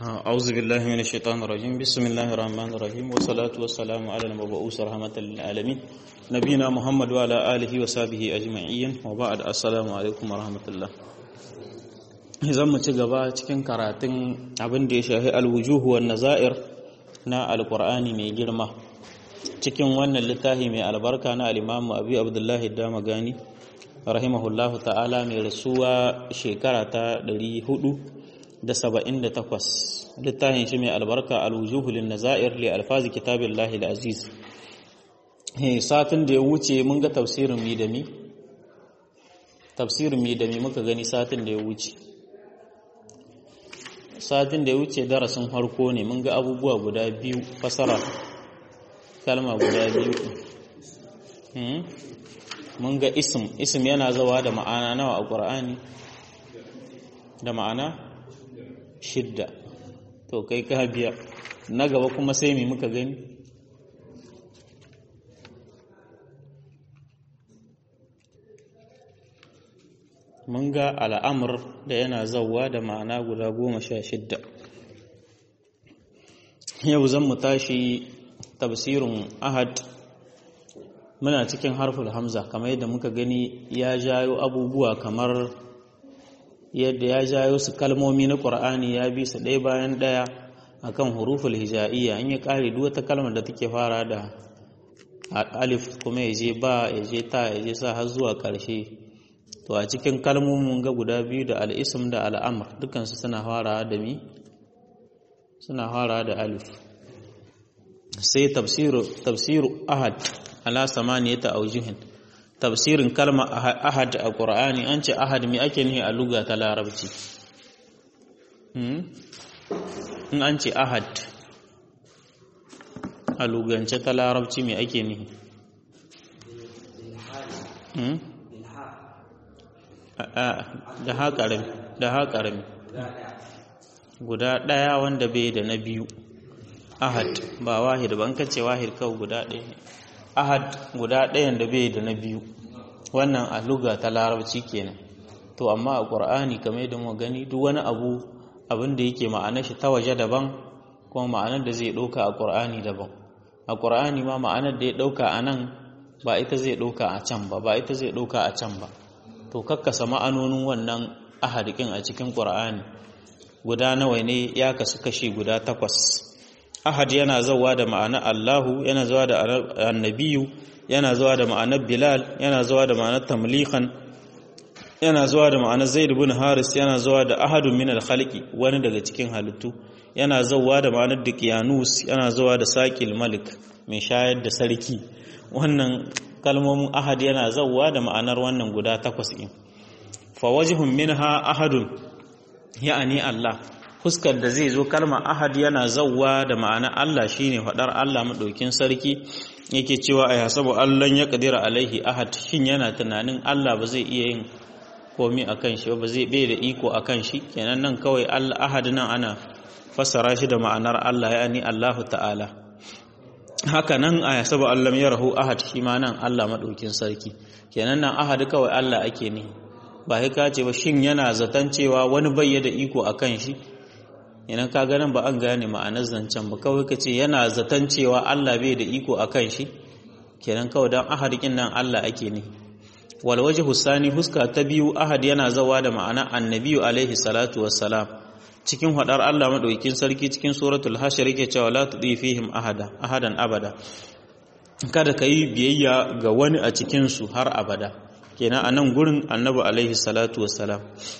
أعوذ بالله من الشيطان الرجيم بسم الله الرحمن الرحيم والصلاة والسلام على المبعوث رحمة للعالمين نبينا محمد وعلى آله وصحبه أجمعين وبعد السلام عليكم ورحمة الله zan mu ci gaba cikin karatun abin da ya shafi alwujuhu wan nazair na alqur'ani mai girma cikin wannan littafi mai albarka na al-Imam Abi Abdullahi Damagani rahimahullahu ta'ala mai rasuwa shekara ta 478 littafin shi mai albarka alwujuhu lin nazair li alfazi kitabillahi al-aziz satin da ya wuce mun ga tafsirin mi da mi tafsirin mi da mi muka gani satin da ya wuce satin da ya wuce darasin harko ne mun ga abubuwa guda biyu fasara kalma guda biyu mun ga ism ism yana zawa da ma'ana nawa a ƙur'ani da ma'ana shidda to kai ka biya na gaba kuma sai mai muka gani mun ga al'amur da yana zauwa da ma'ana guda goma sha shidda yau zan mu tashi tafsirin ahad muna cikin harful hamza kamar yadda muka gani ya jayo abubuwa kamar yadda ya jayo su kalmomi na ƙur'ani ya bi su ɗaya bayan ɗaya akan huruful hija'iyya in ya ƙare duk wata kalmar da take fara da alif kuma ya je ba ya je ta ya je sa har zuwa ƙarshe to a cikin kalmomin ga guda biyu da al'isim da al'amur dukansu suna fara da mi suna fara da alif sai tafsiru ahad ala samaniyata aujihin tafsirin kalma ahad a ƙur'ani an ce ahad mai ake nihi a luga ta larabci in an ce ahad a lugance ta larabci mai ake nihi da haƙarami da haƙarami guda ɗaya wanda bai da na biyu ahad ba wahid ba an kace wahid kawai guda ɗaya ahad guda ɗayan da bai da na biyu wannan a luga ta larabci kenan to amma a ƙur'ani kamar yadda mu gani duk wani abu abin da yake ma'anar shi ta waje daban kuma ma'anar da zai ɗauka a ƙur'ani daban a ƙur'ani ma ma'anar da ya ɗauka a nan ba ita zai ɗauka a can ba ba ita zai ɗauka a can ba to kakkasa ma'anonin wannan ahadikin a cikin ƙur'ani guda nawa ne ya kasu kashi guda takwas ahad yana zawa da ma'anar Allahu yana zawa da annabiyu yana zawa da ma'anar Bilal yana zawa da ma'anar tamlihan yana zawa da ma'anar Zaid ibn Haris yana zawa da ahadun min al-khalqi wani daga cikin halittu yana zawa da ma'anar Diqyanus yana zawa da Saqil Malik mai shayar da sarki wannan kalmomin ahad yana zawa da ma'anar wannan guda takwas din fa wajhun minha ahadun ya'ani Allah fuskar da zai zo kalmar ahad yana zauwa da ma'ana Allah shine faɗar Allah maɗaukin sarki yake cewa a hasabu Allah ya kadira alaihi ahad shin yana tunanin Allah ba zai iya yin komi akan shi ba zai bai da iko akan shi kenan nan kawai Allah ahad nan ana fassara shi da ma'anar Allah yani Allahu ta'ala haka nan a hasabu Allah ya rahu ahad shi ma nan Allah maɗaukin sarki kenan nan ahad kawai Allah ake ne ba ka ce ba shin yana zaton cewa wani bai da iko akan shi idan ka ganin ba an gane ma'anar zancen ba kawai ka ce yana zaton cewa Allah bai da iko a kan shi kenan kawai don ahadikin nan Allah ake ne wal waje hussani huska ta biyu ahad yana zawa da ma'ana annabiyu alaihi salatu wassalam cikin hadar Allah madaukakin sarki cikin suratul hashir yake cewa la tudi fihim ahada ahadan abada kada ka yi biyayya ga wani a cikin su har abada kenan a nan gurin annabi alaihi salatu wassalam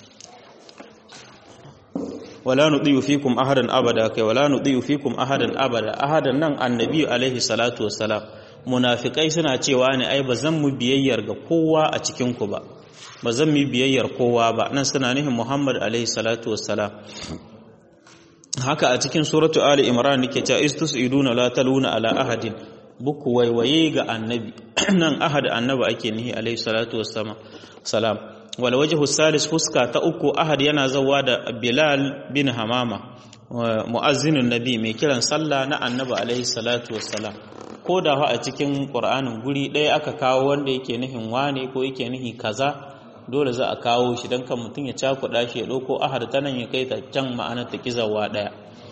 wala nudiyu fikum ahadan abada kai wala nudiyu fikum ahadan abada ahadan nan annabi alaihi salatu wassalam munafikai suna cewa ne ai bazan mu biyayyar ga kowa a cikin ku ba bazan mu biyayyar kowa ba nan suna nihin Muhammad alaihi salatu wassalam haka a cikin suratu ali imran nake cewa istusiduna la taluna ala ahadin buku waiwaye ga annabi nan ahad annabi ake nihi alaihi salatu wassalam salam wal wajhu salis fuska ta uku ahad yana zawa da bilal bin hamama mu'azzinun nabi mai kiran sallah na annabi alaihi salatu wassalam ko da a cikin qur'anin guri ɗaya aka kawo wanda yake nihin wane ko yake nihi kaza dole za a kawo shi don kan mutum ya cakuɗa shi ya ɗauko ahad ta nan ya kai ta can ma'anar ta kizawa ɗaya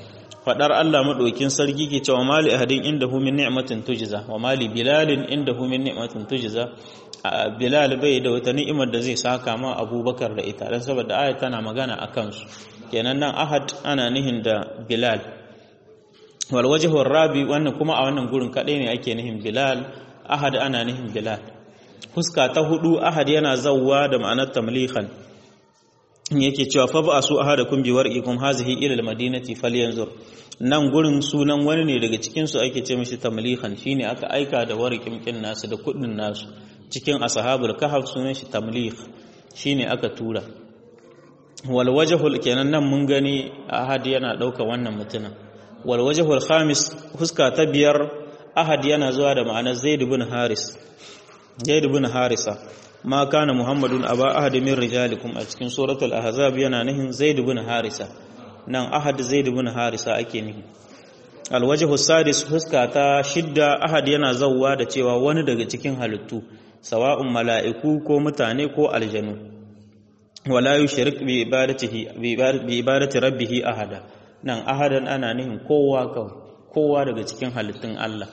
fadar Allah madaukin sarki ke cewa mali ahadin indahu min ni'matin tujza wa mali bilalin indahu min ni'matin tujza bilal bai da wata ni'imar da zai saka ma abubakar da ita dan saboda ayat tana magana akan su kenan nan ahad ana nihin da bilal wal wajhu rabi wannan kuma a wannan gurin kadai ne ake nihin bilal ahad ana nihin bilal fuska ta hudu ahad yana zawwa da ma'anar tamlihan yake cewa fa ba su ahadakum bi warqikum hazihi ila almadinati falyanzur nan gurin sunan wani ne daga cikin su ake ce mishi tamlihan shine aka aika da warqin kin nasu da kudin nasu cikin ashabul kahf sunan shi tamlih shine aka tura wal wajhul kenan nan mun gani ahad yana dauka wannan mutumin wal wajhul khamis huska ta biyar ahad yana zuwa da ma'anar zaid ibn haris zaid ibn harisa ma kana muhammadun aba ahad min rijalikum a cikin suratul ahzab yana nihin zaid ibn harisa nan ahad zaid ibn harisa ake nihi alwajhu sadis huska ta shidda ahad yana zawwa da cewa wani daga cikin halittu sawa'un mala'iku ko mutane ko aljanu wala yushrik bi ibadatihi bi ibadati rabbih ahada nan ahadan ana nihin kowa kawai kowa daga cikin halittun Allah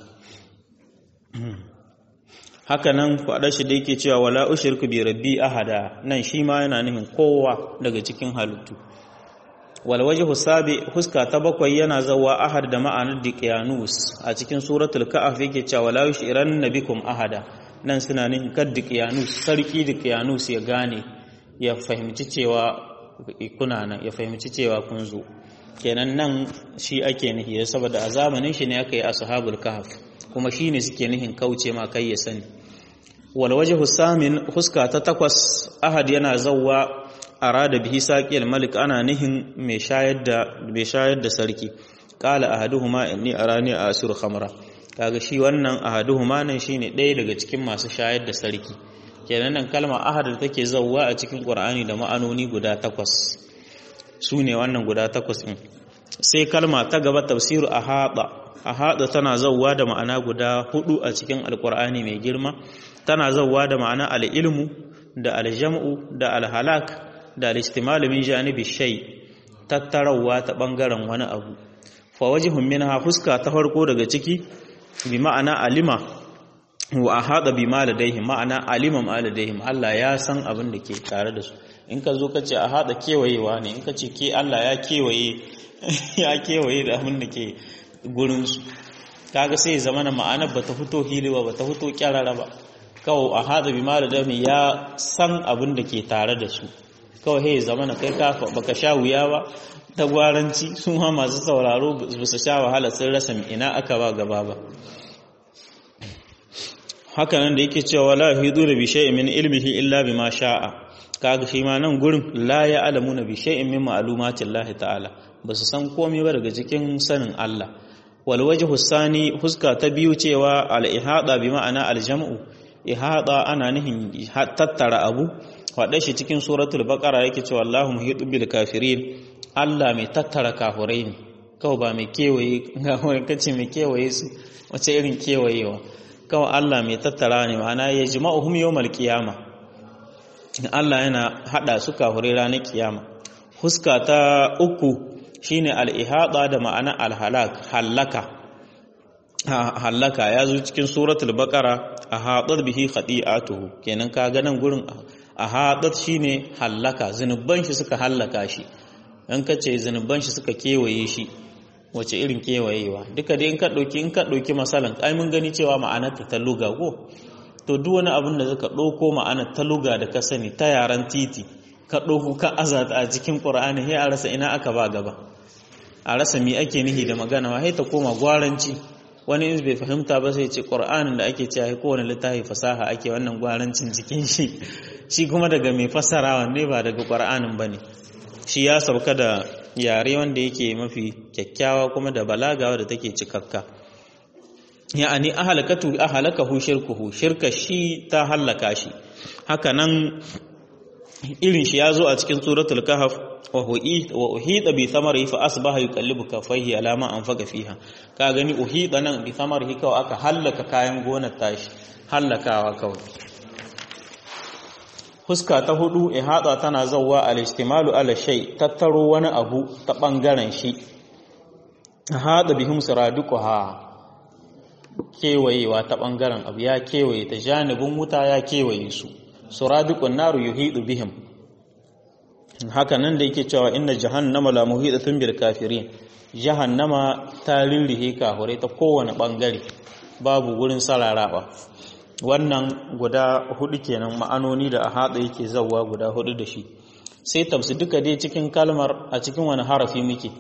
haka nan faɗa shi da yake cewa wala ushirku bi rabbi ahada nan shi ma yana nufin kowa daga cikin halittu wal wajhu sabi huska ta bakwai yana zawa ahad da ma'anar diqyanus a cikin suratul kahf yake cewa wala yushiran nabikum ahada nan suna nufin kad diqyanus sarki diqyanus ya gane ya fahimci cewa kuna nan ya fahimci cewa kun zo kenan nan shi ake nihi saboda a zamanin shi ne aka yi ashabul kahf kuma shine suke nihin kauce ma kai ya sani wal wajhu samin huska ta takwas ahad yana zawwa arada bihi saqil malik ana nihin mai shayar da mai shayar da sarki qala ahaduhuma inni arani asur khamra kaga shi wannan ahaduhuma nan shine ɗaya daga cikin masu shayar da sarki kenan nan kalma ahad da take zawwa a cikin qur'ani da ma'anoni guda takwas su ne wannan guda takwas ɗin sai kalma ta gaba tafsiru a haɗa a haɗa tana zauwa da ma'ana guda hudu a cikin alkur'ani mai girma tana zauwa da ma'ana al'ilmu da aljam'u da alhalak da al'istimalu min janibi shai tattarawa ta ɓangaren wani abu fa wajihun minha fuska ta farko daga ciki bi ma'ana alima wa a haɗa bi maladaihim ma'ana alima maladaihim Allah ya san abin da ke tare da su in ka zo ka ce a haɗa kewayewa ne in ka ce ke Allah ya kewaye ya kewaye da abin da ke gurinsu kaga sai zama na ma'anar ba ta fito hili ba ba ta fito kyarara ba kawai a haɗa bi mara dami ya san abin da ke tare da su kawai sai zama na kai kafa baka sha wuya ba ta gwaranci sun ma masu sauraro ba su sha wahala sun rasa ina aka ba gaba ba hakanan da yake cewa la hidu da bi shay'in min ilmihi illa bima sha'a kaga shi ma nan gurin la ya alamuna bi shay'in min ma'lumatin Allah ta'ala ba su san komai ba daga cikin sanin Allah wal wajhu sani huska ta biyu cewa al ihada bi ma'ana al jam'u ihada ana nihin tattara abu faɗa shi cikin suratul baqara yake cewa Allahu muhitu bil kafirin Allah mai tattara kafirai ne kawai ba mai kewaye ga wani kace mai kewaye su wace irin kewayewa kawai Allah mai tattara ne ma'ana ya jima'uhum yawmal qiyamah Allah yana hada su kafirai ranar kiyama huska ta uku shine al-ihada da ma'ana al-halak halaka halaka ya zo cikin suratul baqara ahadat bihi khati'atuhu kenan ka ga nan gurin ahadat shine halaka zinuban shi suka halaka shi in ka ce zinuban shi suka kewaye shi wace irin kewayewa duka dai in ka dauki in ka dauki masalan ai mun gani cewa ma'anar ta luga ko to duk wani abin da zaka ɗauko ma'ana ta luga da ka sani ta yaran titi ka ɗauko ka azata a cikin ƙur'ani sai a rasa ina aka ba gaba a rasa mi ake nihi da magana sai ta koma gwaranci wani in bai fahimta ba sai ce ƙur'anin da ake cewa kowane littafi fasaha ake wannan gwarancin cikin shi shi kuma daga mai fassara wanne ba daga ƙur'anin ba ne shi ya sauka da yare wanda yake mafi kyakkyawa kuma da balagawa da take cikakka ya'ani ahalakatu ahalakahu shirkuhu shirka shi ta halaka shi haka nan irin shi yazo a cikin suratul kahf wa hu'i wa uhida bi thamarihi fa asbaha yuqallibu kaffaihi ala ma anfaqa fiha ka gani uhida nan bi thamarihi kawai aka halaka kayan gonar tashi halakawa kawai fuska ta hudu ihada tana zawwa al-istimalu ala shay tattaro wani abu ta bangaren shi hada bihim siraduquha kewayewa ta bangaren abu ya kewaye ta janibin wuta ya kewaye su suraduqun naru yuhidu bihim haka nan da yake cewa inna jahannama la muhidatun bil kafirin jahannama ta lillihe kahure ta kowane bangare babu gurin sararawa wannan guda hudu kenan ma'anoni da a hada yake zawwa guda hudu da shi sai tafsi duka dai cikin kalmar a cikin wani harafi muke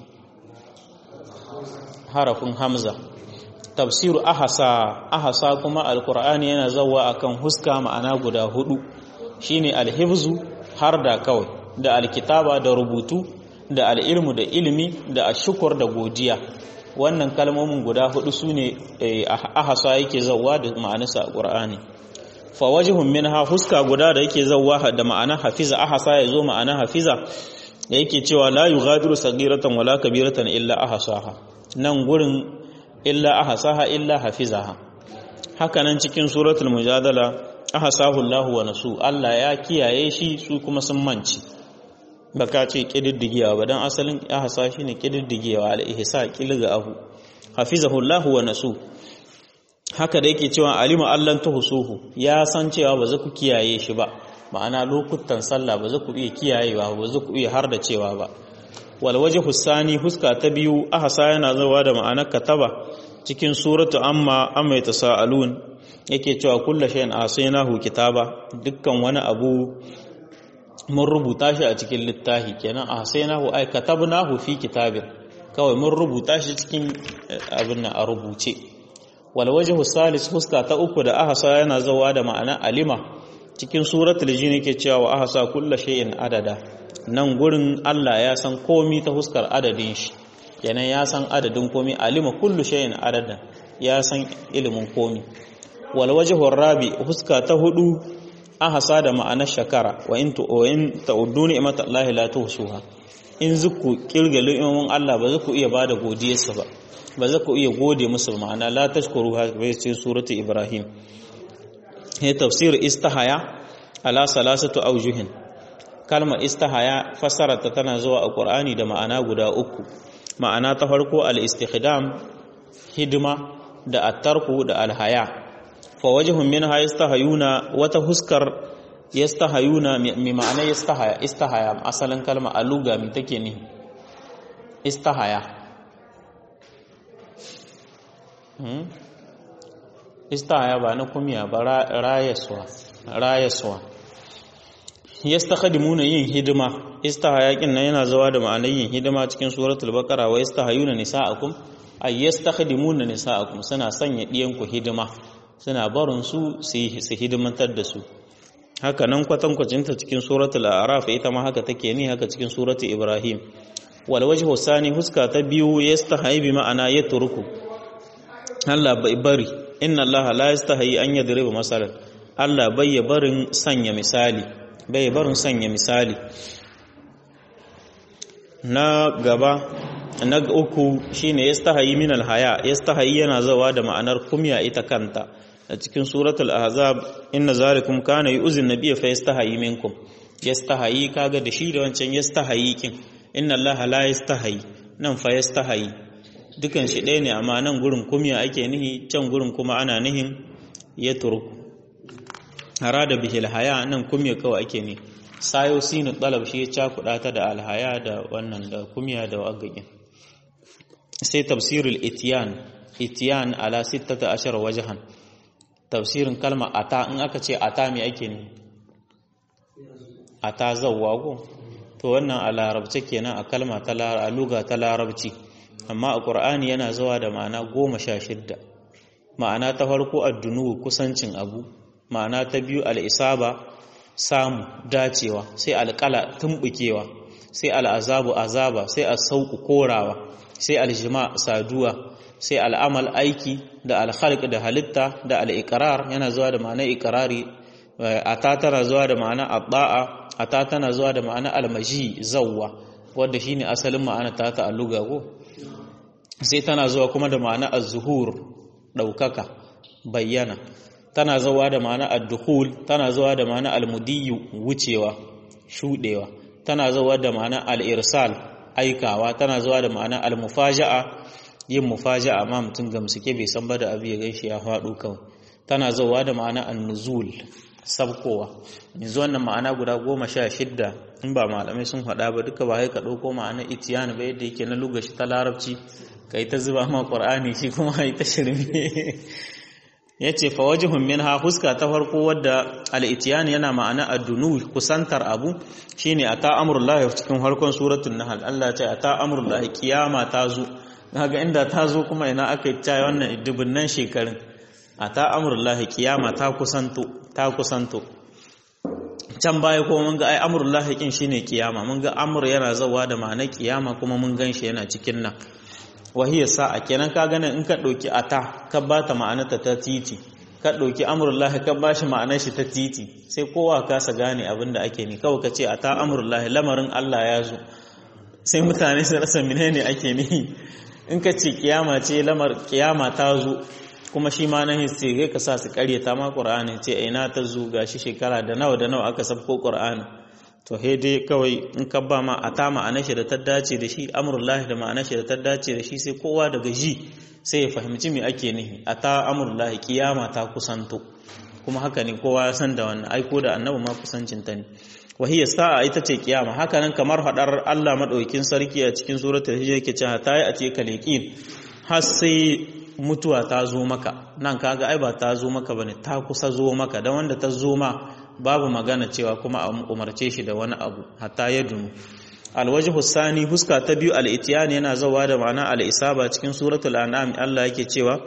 harafin hamza tafsiru ahasa ahasa kuma alkur'ani yana zawwa akan huska ma'ana guda hudu shine alhifzu har da kawai da alkitaba da rubutu da al'ilmu da ilimi da ashukur da godiya wannan kalmomin guda hudu sune ahasa yake zawwa da ma'anarsa a qur'ani fa wajhun minha huska guda da yake zawwa da ma'ana hafiza ahasa yazo ma'ana hafiza da yake cewa la yughadiru saghiratan wala kabiratan illa ahsaha nan gurin illa ahsaha illa hafizaha haka nan cikin suratul mujadala ahsahu Allahu wa nasu Allah ya kiyaye shi su kuma sun manci baka ce kididdigewa ba dan asalin ahsa shine kididdigewa al ihsa kilga abu hafizahu Allahu wa nasu haka da yake cewa alima allan tuhsuhu ya san cewa ba za ku kiyaye shi ba ma'ana lokutan sallah ba za ku iya kiyayewa ba za ku iya har da cewa ba wal wajhu sani huska ta biyu ahsa yana zawa da ma'anar kataba cikin suratu amma amma yatasaalun yake cewa kullu shay'in asaynahu kitaba dukkan wani abu mun rubuta shi a cikin littafi kenan ahsaynahu ay katabnahu fi kitabin kawai mun rubuta shi cikin abin nan a rubuce wal wajhu salis huska ta uku da ahsa yana zawa da ma'ana alima cikin suratul jin yake cewa wa ahsa kullu shay'in adada nan gurin Allah ya san komi ta huskar adadin shi kenan ya san adadin komi alima kullu shay'in adada ya san ilimin komi wal wajhu rabi huska ta hudu ahsa da ma'ana shakara wa in tu in ta'uddu ni'matallahi la tuhsuha in zuku kirga ni'imomin Allah ba zaku iya bada godiyarsa ba ba za ku iya gode musu ma'ana la tashkuru ha bai ce suratu ibrahim he tafsir istahaya ala salasatu awjuhin kalma istahaya fasarata tana zuwa a qur'ani da ma'ana guda uku ma'ana ta farko al istikhdam hidima da at-tarku da al-haya fa wajhun minha yastahayuna wata huskar yastahayuna mi ma'ana yastahaya istahaya asalin kalma aluga mi take ne istahaya istahaya ba na kumiya ba rayaswa rayaswa yastakhdimuna yin hidima istahaya kin nan yana zuwa da ma'anar yin hidima cikin suratul baqara wa yastahayuna nisaakum ay yastakhdimuna nisaakum suna sanya diyan ku hidima suna barin su su hidimantar da su haka nan kwatankwacin ta cikin suratul a'raf ita ma haka take ni haka cikin suratul ibrahim wal wajhu sani huska ta biyu yastahayi bi ma'ana yatruku Allah bai bari inna Allah la yastahi an yadriba masalan Allah bai ya barin sanya misali bai barin sanya misali na gaba na uku shine yastahi min alhaya yastahi yana zawa da ma'anar kumya ita kanta a cikin suratul ahzab inna zalikum kana yu'zin nabiyya fa yastahi minkum yastahi kaga da shi da wancan yastahi kin inna Allah la yastahi nan fa yastahi dukan shi ɗaya ne amma nan gurin kumya ake nihi can gurin kuma ana nihin ya turku harada bihil haya nan kumya kawai ake ne sayo sinu ɗalab shi ya cakuɗa ta da alhaya da wannan da kumya da wagagin sai tafsirul itiyan itiyan ala sittata ashar wajahan tafsirin kalma ata in aka ce ata me ake ne ata zawwa ko to wannan a larabce kenan a kalma ta a luga ta larabci amma a ƙur'ani yana zuwa da ma'ana goma sha shidda ma'ana ta farko addunu kusancin abu ma'ana ta biyu al'isaba samu dacewa sai alƙala tumɓukewa sai al'azabu azaba sai sauƙu korawa sai aljima saduwa sai al'amal aiki da alhalq da halitta da al'iƙarar yana zuwa da ma'ana iƙarari a ta tana zuwa da ma'ana abba'a a ta tana zuwa da ma'ana almaji zawwa wadda shine asalin ma'ana ta ta'alluga ko sai tana zuwa kuma da ma'ana az-zuhur daukaka bayyana tana zuwa da ma'ana ad-dukhul tana zuwa da ma'ana al-mudiyyu wucewa shudewa tana zuwa da ma'ana al-irsal aikawa tana zuwa da ma'ana al-mufaja'a yin mufaja amma mutum gamsuke bai san ba da abu ya gaishe ya faɗo kawai tana zauwa da ma'ana annuzul sabkowa yanzu wannan ma'ana guda goma sha shidda in ba malamai sun faɗa ba duka ba ka ɗauko ma'ana itiyani ba yadda yake na lugashi ta larabci ka yi ta zuba ma ƙwar'ani shi kuma yi ta shirme ya ce fa wajihun min ha huska ta farko wadda al'itiyani yana ma'ana addunu kusantar abu shine a ta amurullahi cikin harkon suratun nahal Allah ce a ta amurullahi kiyama ta zo ga inda ta zo kuma ina aka yi ta wannan dubunnan shekarun a ta amurullahi kiyama ta kusanto ta kusanto can baya kuma mun ga ai amurullahi kin shine kiyama mun ga amur yana zawa da ma'ana kiyama kuma mun gan shi yana cikin nan wahiyya sa'a kenan ka ganin in ka ɗauki ata ka ba ta ma'anarta ta titi ka ɗauki amurullahi ka ba shi ma'anar shi ta titi sai kowa kasa gane abin da ake ni kawai ka ce ata amurullahi lamarin Allah ya zo sai mutane su rasa menene ake ni in ka ce kiyama ce lamar kiyama ta zo kuma shi ma nan ce kai ka sa su karyata ma qur'ani ce ina ta zo gashi shekara da nawa da nawa aka sabko qur'ani to he dai kawai in ka ba ma a ta ma'anar shi da ta dace da shi amurullahi da ma'anar shi da ta dace da shi sai kowa daga ji sai ya fahimci me ake nihi a ta amurullahi kiyama ta kusanto kuma haka ne kowa ya san da wannan aiko da annabi ma kusancin ta ne wahiyya sa'a ita ce kiyama haka nan kamar hadar Allah madaukakin sarki a cikin suratul hijr yake cewa ta yi a ce kaleqin har sai mutuwa ta zo maka nan kaga ai ba ta zo maka bane ta kusa zo maka dan wanda ta zo ma babu magana cewa kuma a umarce shi da wani abu hatta ya dunu alwajhu sani huska ta biyu al-itiyani yana zawa da ma'ana al-isaba cikin suratul an'am Allah yake cewa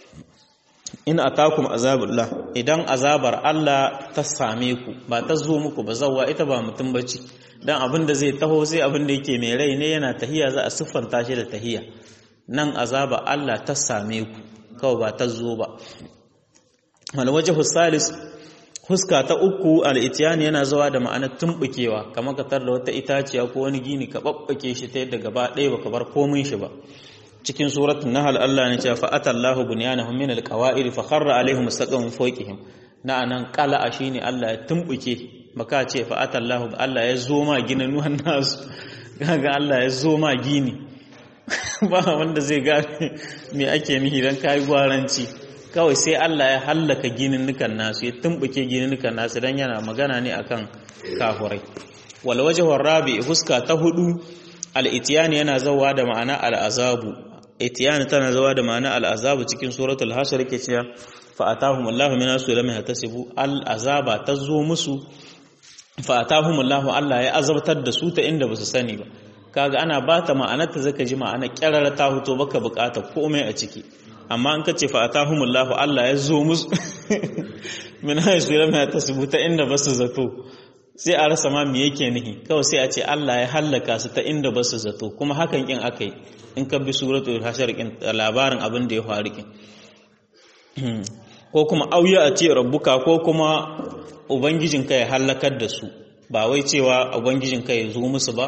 in atakum azabullah idan azabar Allah ta same ku ba ta zo muku ba zawa ita ba mutum bace dan abin da zai taho sai abin da yake mai rai ne yana tahiya za a siffanta shi da tahiya nan azaba Allah ta same ku kawai ba ta zo ba alwajhu salis huska ta uku al'itiyani yana zuwa da ma'anar tumbukewa kamar ka da wata itaciya ko wani gini ka babbake shi ta yadda gaba ɗaya baka bar komin shi ba cikin suratun nahal Allah ne cewa fa'ata Allahu bunyanahum min alqawa'id fa kharra alaihim mustaqim fawqihim na anan qala'a shine Allah ya tumbuke maka ce fa'ata Allahu Allah ya zo ma ginin nuhan nasu kaga Allah ya zo ma gini ba wanda zai gane me ake nihi dan kai gwaranci kawai sai Allah ya hallaka gininnukan nasu ya tumbuke gininnukan nasu dan yana magana ne akan kafurai wal wajhu rabi huska ta hudu al itiyani yana zawa da ma'ana al azabu itiyani tana zawa da ma'ana al azabu cikin suratul hashr yake cewa fa atahum Allahu min asu lam yahtasibu al azaba tazo musu fa atahum Allahu Allah ya azabtar da su ta inda basu sani ba kaga ana bata ma'anar ta zaka ji ma'ana kyarara ta huto baka bukata komai a ciki amma an kace fa atahumullahu Allah ya zo musu min haisu lam yatasibuta inda basu zato sai a rasa ma me yake nihi kawai sai a ce Allah ya hallaka su ta inda basu zato kuma hakan kin akai in ka bi suratul hashar kin labarin abin da ya faru kin ko kuma auya a ce rabbuka ko kuma ubangijinka ya hallakar da su ba wai cewa ubangijinka ya zo musu ba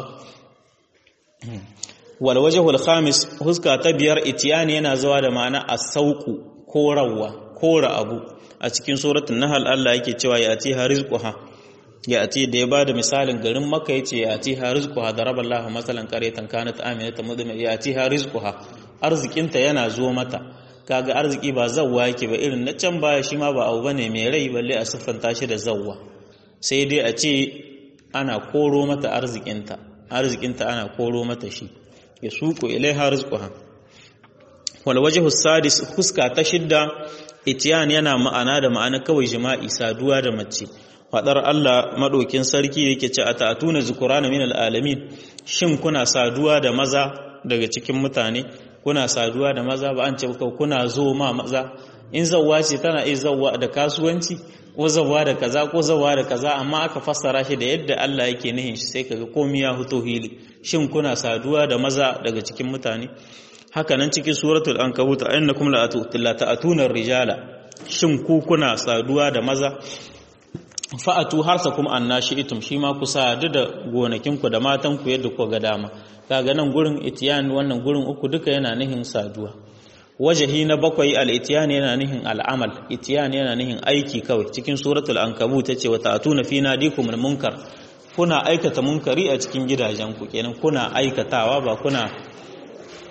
wal wajhul khamis huska ta biyar itiyani yana zuwa da ma'ana as-sauqu korawa kora abu a cikin suratul nahl Allah yake cewa ya ati harizquha ya ati da ya bada misalin garin makka yace ya ati harizquha daraballahu masalan qaryatan kanat aminatan mudma ya ati harizquha arzikinta yana zo mata kaga arziki ba zawwa yake ba irin na can baya shi ma ba abu bane mai rai balle a siffanta shi da zawwa sai dai a ce ana koro mata arzikinta arzikinta ana koro mata shi ya suko ilaiha rizquha wal wajhu sadis huska ta shidda itiyan yana ma'ana da ma'ana kawai jima'i saduwa da mace fadar Allah madokin sarki yake ce atatuna zukurana minal alamin shin kuna saduwa da maza daga cikin mutane kuna saduwa da maza ba an ce kuna zo ma maza in zawwa ce tana iya zawwa da kasuwanci ko zawwa da kaza ko zawwa da kaza amma aka fassara shi da yadda Allah yake nihin shi sai kaga komai ya fito hili shin kuna saduwa da maza daga cikin mutane haka nan cikin suratul ankabut innakum la ta'tuna rijala shin ku kuna saduwa da maza fa'atu harsakum annashi'tum shi ma ku sadu da gonakinku da matanku yadda ku ga dama kaga nan gurin itiyan wannan gurin uku duka yana nihin saduwa wajahi na bakwai al-itiyan yana nihin al'amal itiyan yana nihin aiki kawai cikin suratul ankabut tace wa ta'tuna fi nadikum munkar kuna aikata munkari a cikin gidajenku kenan kuna aikatawa ba kuna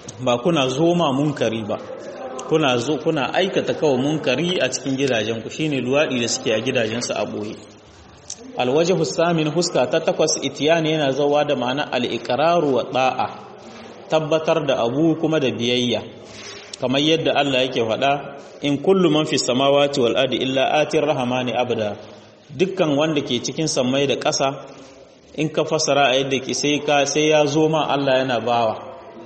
ba kuna zoma munkari ba kuna zo kuna aikata kawai munkari a cikin gidajenku shine luwadi da suke a gidajensu a boye alwajhu samin huska ta takwas itiyani yana zawa da ma'ana al-iqraru wa da'a tabbatar da abu kuma da biyayya kamar yadda Allah yake faɗa in kullu man fi samawati wal ardi illa atir rahmani abda dukkan wanda ke cikin sammai da ƙasa in ka fasara a yadda ke sai ka sai ya zo ma Allah yana bawa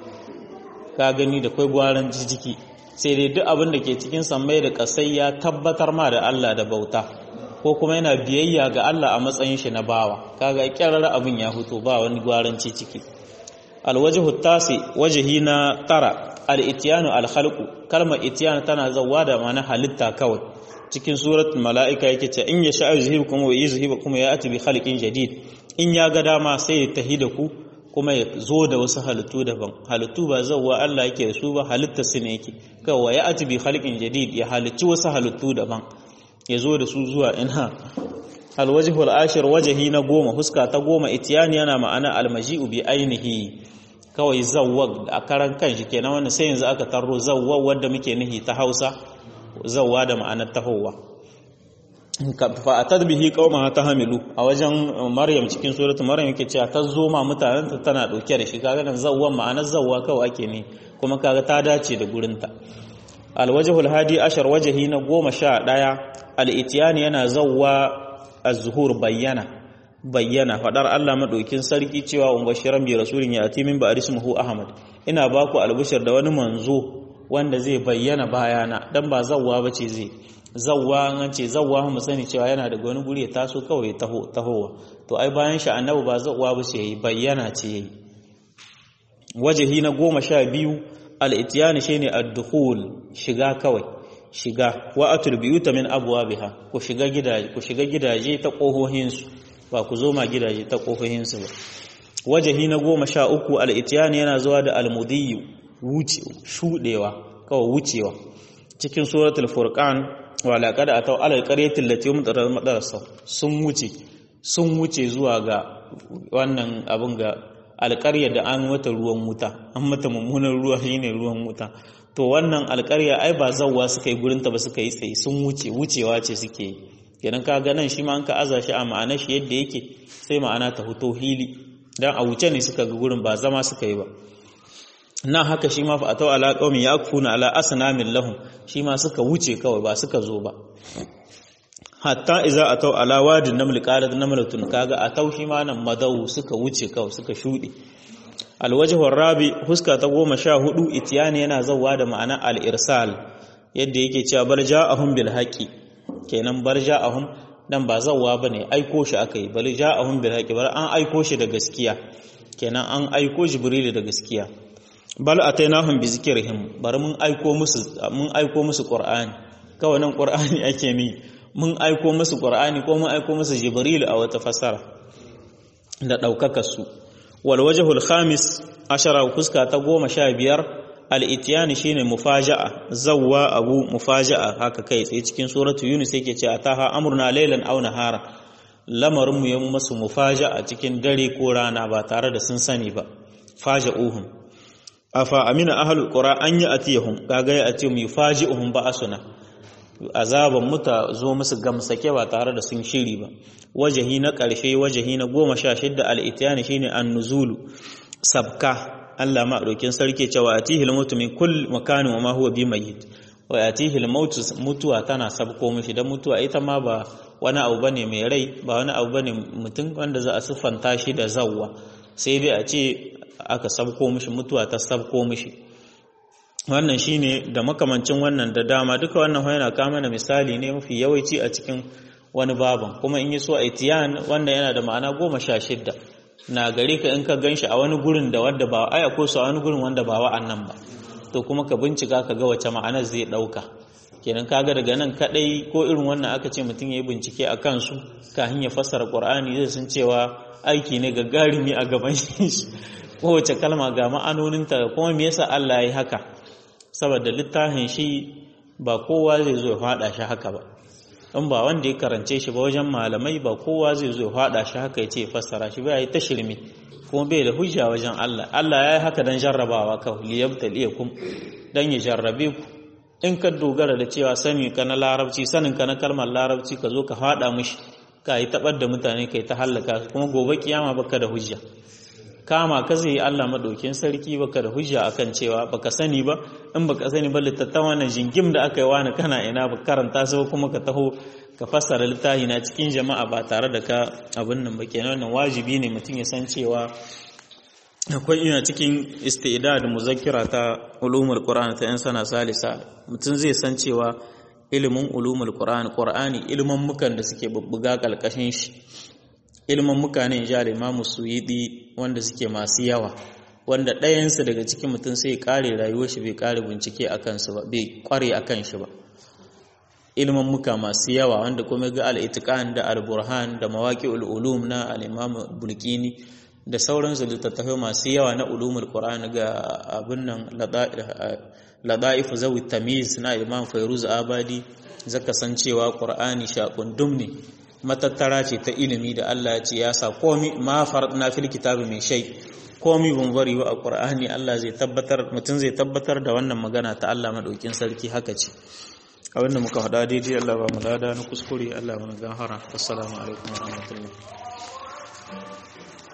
ka gani da kai gwaran jijiki sai dai duk abin da ke cikin sammai da ƙasai ya tabbatar ma da Allah da bauta ko kuma yana biyayya ga Allah a matsayin shi na bawa kaga kyarar abin ya huto ba wani gwaranci ciki alwajhu tasi wajhi na tara al-ityanu al-khalqu kalmar ityan tana zawwa da ma'ana halitta kawai cikin suratul mala'ika yake ce in yasha yuzhibukum wa yuzhibukum ya ati bi khalqin jadid in ya ga dama sai ya tahi da ku kuma ya zo da wasu halittu daban halittu ba zawwa Allah yake da su ba halitta su ne yake kawai ya ati bi khalqin jadid ya halicci wasu halittu daban ya zo da su zuwa ina alwajhu al-ashir wajhi na goma huska ta goma itiyani yana ma'ana almaji'u bi ainihi kawai zawwag a karan kanshi kenan wannan sai yanzu aka tarro zawwag wanda muke nihi ta Hausa zawwa da ma'anar tahowa fa atad bihi qauma tahamilu a wajen Maryam cikin suratul Maryam yake cewa ta zo ma mutanen ta tana dauke da shi kaga nan zawwan ma'anar zawwa kawai ake ne kuma kaga ta dace da gurinta alwajhu alhadi ashar wajhi na goma sha ɗaya al-ityan yana zawwa az-zuhur bayyana bayyana fadar Allah madaukin sarki cewa um bashiran bi rasulin ya ati min ba'd ismuhu ahmad ina baku albushir da wani manzo wanda zai bayyana bayana dan ba zawwa bace zai zawwa an ce zawwa mu sani cewa yana daga wani guri ya taso kawai taho tahowa to ai bayan shi annabi ba zawwa bace yayi bayyana ce yayi wajahi na goma sha biyu al-ityan shine ad-dukhul shiga kawai shiga wa atul biyuta min abwabiha ku shiga gidaje ku shiga gidaje ta kohohin su ba ku zo ma gidaje ta kohohin su ba wajahi na goma sha uku al-ityan yana zuwa da al-mudiyyu wuce shudewa kawai wucewa cikin suratul furqan wa laqad ataw alal qaryati allati umtarat madarasa sun wuce sun wuce zuwa ga wannan abin ga alƙarya da an mata ruwan wuta an mata mummunan ruwa shine ruwan wuta to wannan alƙarya ai ba zawwa suka yi gurin ta ba suka yi tsaye sun wuce wucewa ce suke yi kenan ka ga nan shi ma an ka aza shi a ma'anar shi yadda yake sai ma'ana ta fito hili dan a wuce ne suka ga gurin ba zama suka yi ba nan haka shi ma fa atau ala qaumin yakfuna ala asnamin lahum shi ma suka wuce kawai ba suka zo ba hatta iza atau ala wadin naml qalat namlatun kaga atau shi ma nan madau suka wuce kawai suka shude alwajhu rabi huska ta goma sha hudu itiyani yana zawwa da ma'ana al-irsal yadda yake cewa bar ja'ahum bil haqi kenan bar ja'ahum dan ba zawwa bane aiko shi akai bal ja'ahum bil haqi bar an aiko shi da gaskiya kenan an aiko jibril da gaskiya bal atainahum bi zikrihim bari mun aiko musu mun aiko musu qur'ani kawai nan qur'ani ake ni mun aiko musu qur'ani ko mun aiko musu jibril a wata fasara da daukaka su wal wajhul khamis ashara fuska ta goma sha biyar al ityan shine mufaja'a zawwa abu mufaja'a haka kai tsaye cikin suratu yunus yake ce ataha amruna laylan aw nahara lamarin mu ya musu mufaja'a cikin dare ko rana ba tare da sun sani ba faja'uhum afa amina ahlul qura an yi atiyahum kaga ya atiyu mu faji'uhum ba'asuna azaban muta zo musu gamsake ba tare da sun shiri ba wajahi na ƙarshe wajahi na goma sha shidda al'itiyani shi ne an nuzulu sabka Allah maɗaukin sarki cewa a tihil mutu min kull makanin wa ma huwa bi mayyit wa a tihil mutuwa tana sabko mishi don mutuwa ita ma ba wani abu bane mai rai ba wani abu bane mutum wanda za a siffanta shi da zawwa sai dai a ce aka sabko mishi mutuwa ta sabko mishi wannan shine da makamancin wannan da dama duka wannan yana kama na misali ne mafi yawanci a cikin wani baban kuma in yi so itiyan wanda yana da ma'ana goma sha shidda na gare ka in ka gan shi a wani gurin da wanda ba aya ko su a wani gurin wanda ba wa'annan ba to kuma ka bincika ka ga wace ma'anar zai ɗauka kenan kaga daga nan kadai ko irin wannan aka ce mutum ya yi bincike a kansu kafin ya fassara qur'ani zai san cewa aiki ne gagarumi a gaban shi kowace kalma ga ma'anoninta kuma me yasa Allah ya yi haka saboda littafin shi ba kowa zai zo ya fada shi haka ba in ba wanda ya karance shi ba wajen malamai ba kowa zai zo ya fada shi haka ya ce fassara shi ba ya yi ta shirme kuma bai da hujja wajen Allah Allah ya yi haka don jarrabawa kawai liyabtaliyakum dan ya jarrabe ku in ka dogara da cewa sani ka na larabci sanin ka na kalmar larabci ka zo ka fada mishi ka yi tabar da mutane kai ta hallaka kuma gobe kiyama baka da hujja kama ka zai Allah madaukin sarki baka da hujja akan cewa baka sani ba in baka sani ba littattafan wannan jingim da aka yi wani kana ina ba karanta su kuma ka taho ka fassara littafi na cikin jama'a ba tare da ka abin nan ba kenan wannan wajibi ne mutum ya san cewa akwai ina cikin istidad muzakkira ta ulumul qur'an ta yan sana salisa mutum zai san cewa ilimin ulumul qur'an qur'ani ilimin mukan da suke bubbuga kalkashin shi ilimin muka ne ja imamu suyidi wanda suke masu yawa wanda ɗayansu daga cikin mutum sai ya kare rayuwar shi bai kare bincike a kansu ba bai kware a kan shi ba ilimin muka masu yawa wanda kuma ga al-itiqan da al-burhan da mawaqi'ul ulum na al-imam bulkini da sauransu littattafai masu yawa na ulumul qur'an ga abin nan lada'if zawi tamiz na imam fairuz abadi zaka san cewa qur'ani shaqundum ne matattara ce ta ilimi da Allah ya ce ya sa komi ma faradna fil kitabi min shay komi bun bari wa qur'ani Allah zai tabbatar mutun zai tabbatar da wannan magana ta Allah madaukin sarki haka ce abin da muka faɗa daidai Allah ba mu lada na kuskure Allah mana gahara assalamu alaikum wa rahmatullahi